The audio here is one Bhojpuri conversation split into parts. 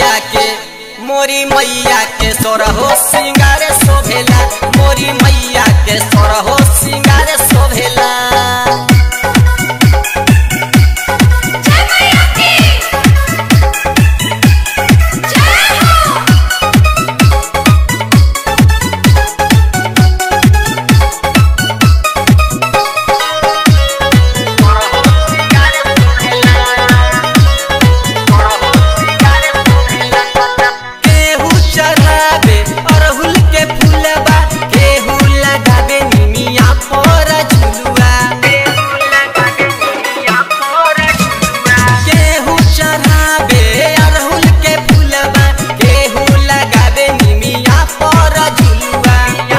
मैया के मोरी मैया के सोरहो सिंगार शोभेला मोरी मैया के सोरहो सिंगार शोभेला जय मैया की जय हो केहू चढ़ावे अरहुल के फूलबा केहू लगावे निमिया पर झुलुआ केहू चढ़ावे अरहुल के फूलबा केहू लगावे निमिया पर झुलुआ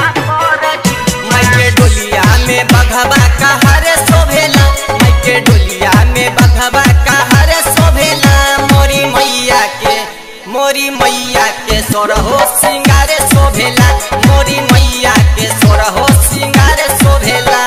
माइके डोलिया में बघवा कहरे शोभेला माइके डोलिया में बघवा कहरे शोभेला मोरी मैया के मोरी मैया के सोरहो सिंगारे शोभेला मोरी मैया के सोरहो सिंगारे शोभेला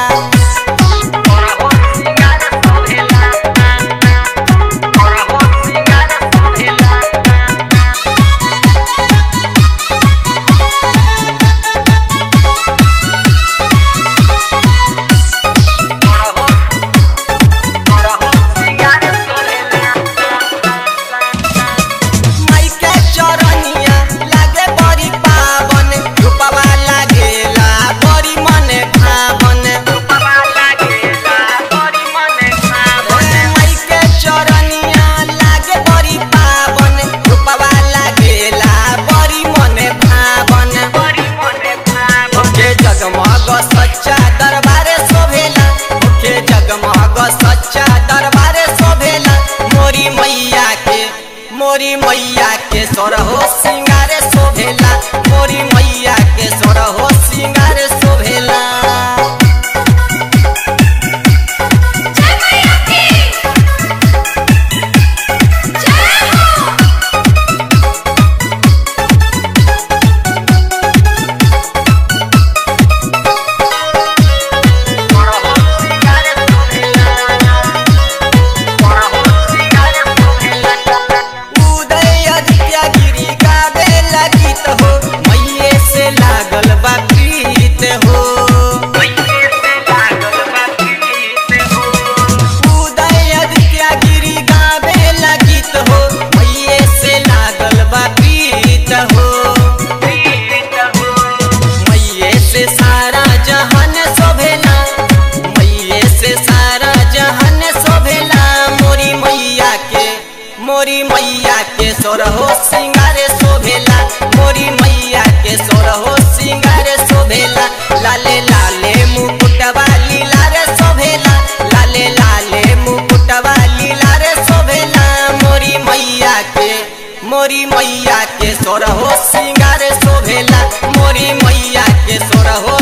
माइके चरनिया लागे बड़ी पावन रूपवा लागेला बड़ी मन भावन माइके चरनिया लागे बड़ी पावन रूपवा लागेला बड़ी मन भावन ओके जगमग सच्चा दरबारे शोभेला ओके जगमग सच्चा दरबारे शोभेला मोरी मैया के मोरी मैया के सोरहो सिंगारे शोभेला मोरी मैया के सोरहो सिंगारे शोभेला जय मैया की जय हो उदय आदित्य गिरी गावे लगित हो मैये से लागल बा प्रीत हो उदय आदित्य गिरी गावे लगित हो मैये से लागल बा प्रीत हो मैये से सारा जहान शोभेला मैये से सारा जहान शोभेला मोरी मैया के मोरी मैया के सोरहो सिंगारे शोभेला मोरी मैया के सोरहो सिंगारे शोभेला लाले लाले मुकुटवा लीला रे शोभेला लाले लाले मुकुटवा लीला रे शोभेला मोरी मैया के मोरी मैया के सोरहो सिंगारे शोभेला मोरी मैया के सोरहो